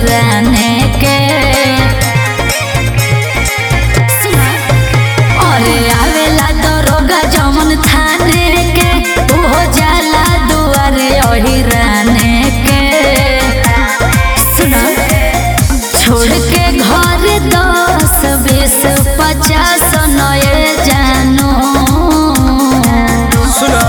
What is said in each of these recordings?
हिराने के अरे आवेला दरोगा जमन थाने के ओहो जाला दुआरे हिराने के सुना छोड़ के घर दस बीस पचास नए जानो सुना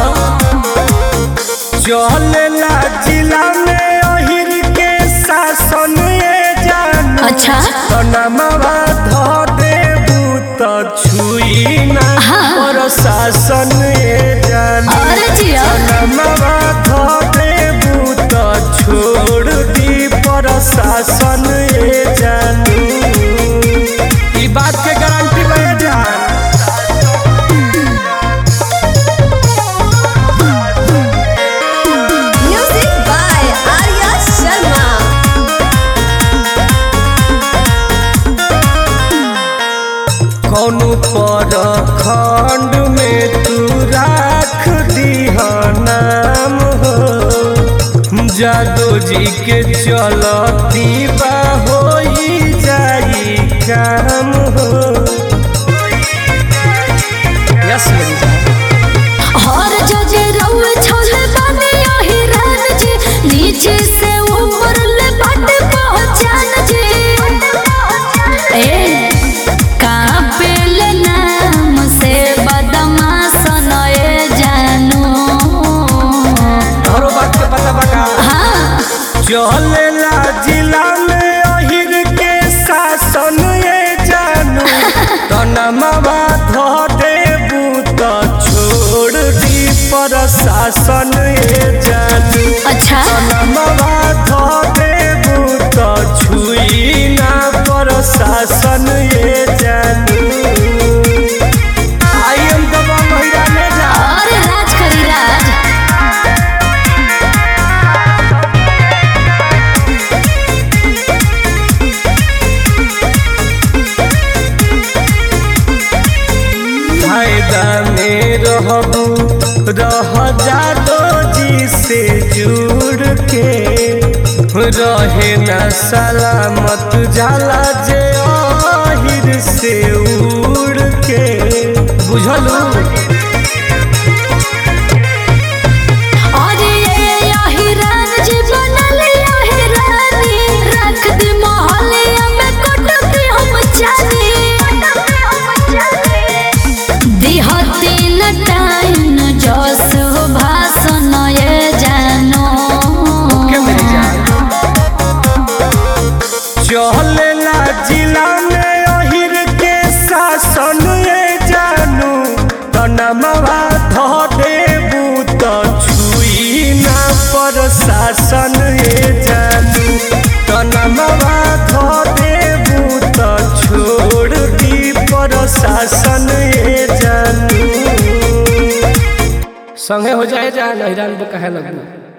चलेला जिला में अहिर के शासन ये जान अच्छा तनमवा ध देबू त छुई ना पर शासन ये जान अरे जिया तनमवा ध देबू त छोड़ दी पर शासन ये जान ई बात के गारंटी ले जान Music by Arya Sharma. कौनो पर खंड में तू राख दीह नाम हो जादो जी के चलती बा हो जाई काम हो यस मेरी जान हर जजे रउए छोले बानी हिरान जी नीचे से ऊपर ले बट पहचान जी ए कापे ले नाम से बदमाश नए जानो तोहरो बात के पता बका हाँ चलेला जिला में अहिर के शासन ये जानू तनमवा ध देबू त छोड़ दी पर शासन ये जानू अच्छा तनमवा ध देबू त छुई ना पर शासन ये जानू आई एम दबा महिला में जा अरे राज करी राज फायदा में रहबू रह जादो जी से जुड़ के रहे न सलामत जाला जे आहिर से उड़ के बुझलू अरे ये हिरान जी बनल हिरानी रख दे मोहल्ले में कटके हम जानी दिहती न टाइम जस भाषण ये जानो के मेरी जान चलेला जिला में अहिर के शासन ये जानू तनमवा ध देबू त छुई ना पर शासन ये जानू तनमवा ध देबू त छोड़ दी पर शासन ये जानू संगे हो जाए जान हैरान कहे लगू